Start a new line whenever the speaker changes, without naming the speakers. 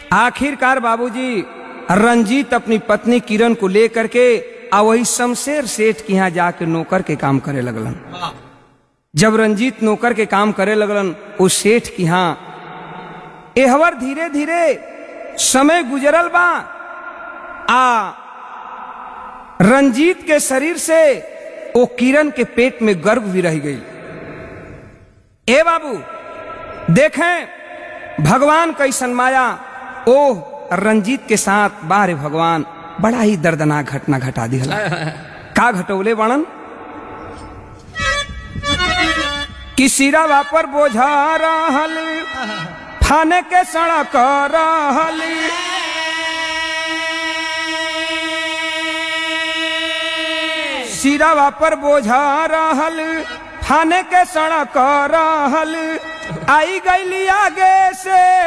आखिरकार बाबूजी रंजीत अपनी पत्नी किरण को लेकर के आ वही शमशेर सेठ के यहाँ जाके नौकर के काम करे लगलन जब रंजीत नौकर के काम करे लगलन उस सेठ के यहाँ एहवर धीरे धीरे समय गुजरल बा आ रंजीत के शरीर से ओ किरण के पेट में गर्भ भी रह गई ए बाबू देखें भगवान कैसन माया ओह रंजीत के साथ बारे भगवान बड़ा ही दर्दनाक घटना घटा दिया का घटौले बणन कि सिरावा पर बोझा रहल थाने के सड़क रहल सिरावा पर बोझा रहल थाने के सड़क रहल आई गईली आगे से